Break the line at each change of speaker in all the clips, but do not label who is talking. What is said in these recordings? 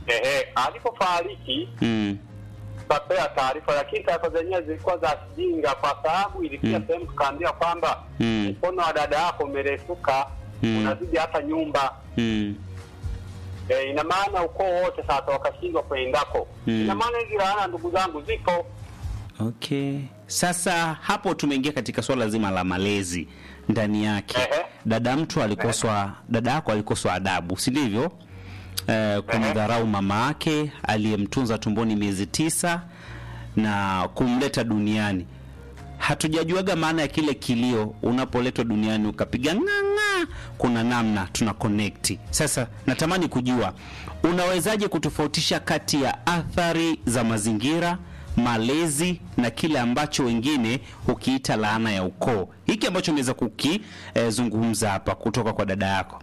ehe, alipofariki
Mm.
tukapea taarifa, lakini taarifa zenyewe zilikuwa za kijinga, kwa sababu ilifikia
Mm.
sehemu tukaambia kwamba
Mm.
mkono wa dada yako umerefuka
Mm.
unazidi hata nyumba
Mm.
e, ina maana ukoo wote sasa wakashindwa kwendako.
Mm.
Ina maana hizi laana ndugu zangu zipo.
Okay. Sasa hapo tumeingia katika swala zima la malezi ndani yake.
Ehe.
Dada mtu alikoswa, dada yako alikoswa adabu, si ndivyo? Eh, kumdharau mama yake aliyemtunza tumboni miezi tisa na kumleta duniani. Hatujajuaga maana ya kile kilio unapoletwa duniani ukapiga ng'ang'a, kuna namna tuna connect. Sasa natamani kujua unawezaje kutofautisha kati ya athari za mazingira, malezi na kile ambacho wengine hukiita laana ya ukoo, hiki ambacho umeweza kukizungumza hapa kutoka kwa dada yako.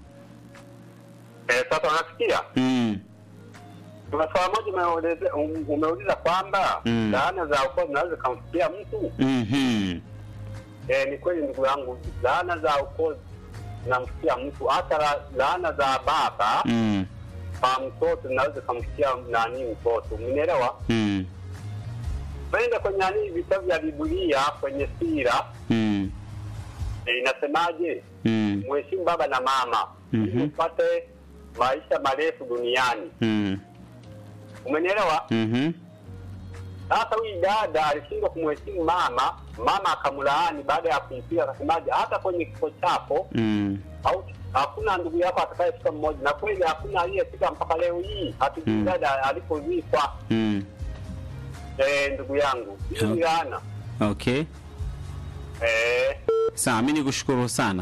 E, sasa unasikia
Mm,
kuna swala moja umeuleza- um- umeuliza kwamba
Mm.
laana za ukoo zinaweza zikamfikia mtu.
mhm,
E, ni kweli ndugu yangu, laana za ukoo zinamfikia mtu, hata la- laana za baba
mm,
kwa mtoto zinaweza zikamfikia nani mtoto, umenielewa?
mm,
Penda kwenye nani vitabu vya Biblia kwenye sira
mm,
e, inasemaje?
mm,
Mheshimu baba na mama
Mhm.
ili upate maisha marefu duniani,
mm,
umenielewa?
mhm,
Sasa huyu dada alishindwa kumheshimu mama, mama akamlaani baada ya kumpiga, akasemaje, hata kwenye kifo chako
mm.
au hakuna ndugu yako atakayefika mmoja, na kweli hakuna aliyefika mpaka leo hii, hatujui
Mm.
dada alipozikwa.
Mm.
Eh, ndugu yangu, hii ni
Okay.
laana
Okay.
eh,
Sawa, mi nikushukuru sana.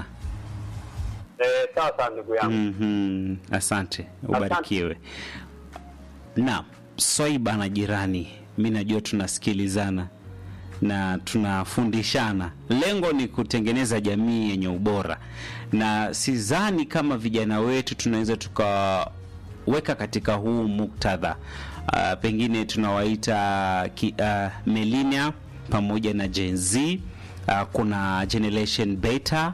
eh, sawa sawa ndugu yangu
Mhm. Asante, ubarikiwe. Naam, Swaiba na jirani, mi najua tunasikilizana na tunafundishana. Lengo ni kutengeneza jamii yenye ubora, na sidhani kama vijana wetu tunaweza tukaweka katika huu muktadha. Uh, pengine tunawaita ki, uh, millennial pamoja na Gen Z. Uh, kuna generation beta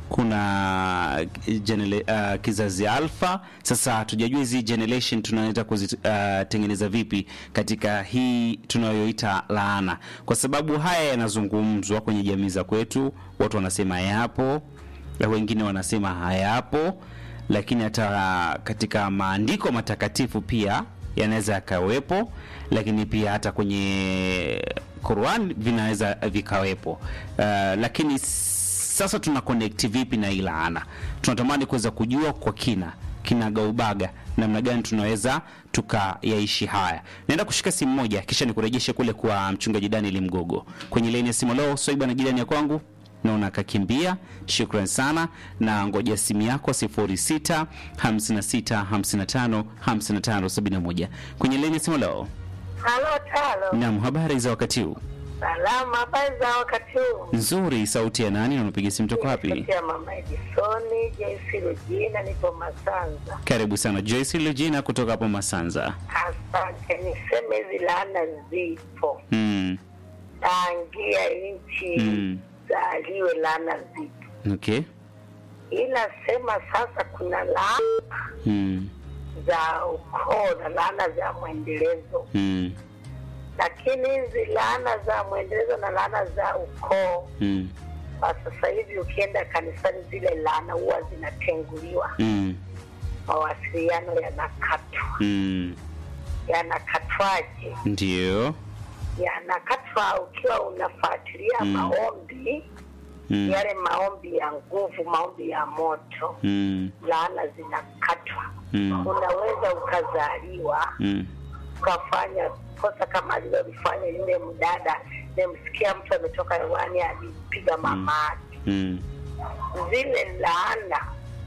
kuna genera- uh, kizazi alfa. Sasa hatujajua hizi generation tunaweza kuzitengeneza vipi katika hii tunayoita laana, kwa sababu haya yanazungumzwa kwenye jamii za kwetu. Watu wanasema yapo, na wengine wanasema hayapo, lakini hata katika maandiko matakatifu pia yanaweza yakawepo, lakini pia hata kwenye Qur'an vinaweza vikawepo. Uh, lakini sasa tuna connect vipi na hii laana? Tunatamani kuweza kujua kwa kina kinagaubaga namna gani tunaweza tukayaishi haya. Naenda kushika simu moja, kisha nikurejeshe kule kwa mchungaji Daniel Mgogo kwenye laini ya simu. Leo Swaiba na jirani ya kwangu naona akakimbia. Shukran sana, na ngoja simu yako 06 56 55 55 71 kwenye laini ya simu. Leo
Halo Talo,
naam, habari za wakati huu?
salama. Habari za wakati huu?
Nzuri. Sauti ya nani na unapiga simu toka wapi?
Sauti ya mama Edisoni Joyce Rujina, nipo Masanza.
Karibu sana Joyce Legina kutoka hapo Masanza.
Asante. Niseme hizi laana zipo
Mm.
tangia nchi
Mm.
zaliwe, laana zipo,
Okay.
ila sema sasa kuna laana
Mm.
za ukoo na laana za mwendelezo,
Mm.
lakini hizi laana za mwendelezo na laana za ukoo
Mm.
kwa sasa hivi ukienda kanisani, zile laana huwa zinatenguliwa,
Mm.
mawasiliano yanakatwa.
Mm.
Yanakatwaje?
Ndio.
Yanakatwa ukiwa unafuatilia
Mm.
maombi
Mm.
yale maombi ya nguvu, maombi ya moto,
Mm.
laana zinakatwa.
Mm.
Unaweza ukazaliwa
Mm.
ukafanya kosa kama alilolifanya yule mdada. Nimsikia mtu ametoka hewani alimpiga mama yake.
Mm.
Zile laana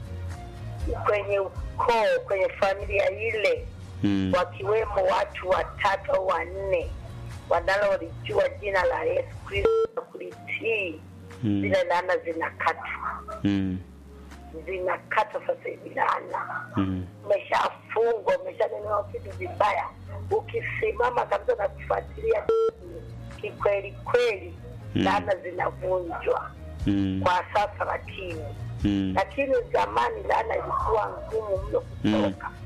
kwenye ukoo, kwenye familia ile,
Mm.
wakiwemo watu watatu au wanne wanalolijua jina la Yesu Kristo na kulitii,
Mm.
zile laana zinakatwa,
Mm.
zinakatwa sasa hivi laana
Mm.
umeshafungwa umeshanenewa vitu vibaya, ukisimama kabisa na kufuatilia kikweli kweli,
Mm.
laana zinavunjwa
Mm.
kwa sasa, lakini
Mm.
lakini zamani laana ilikuwa ngumu mno kutoka.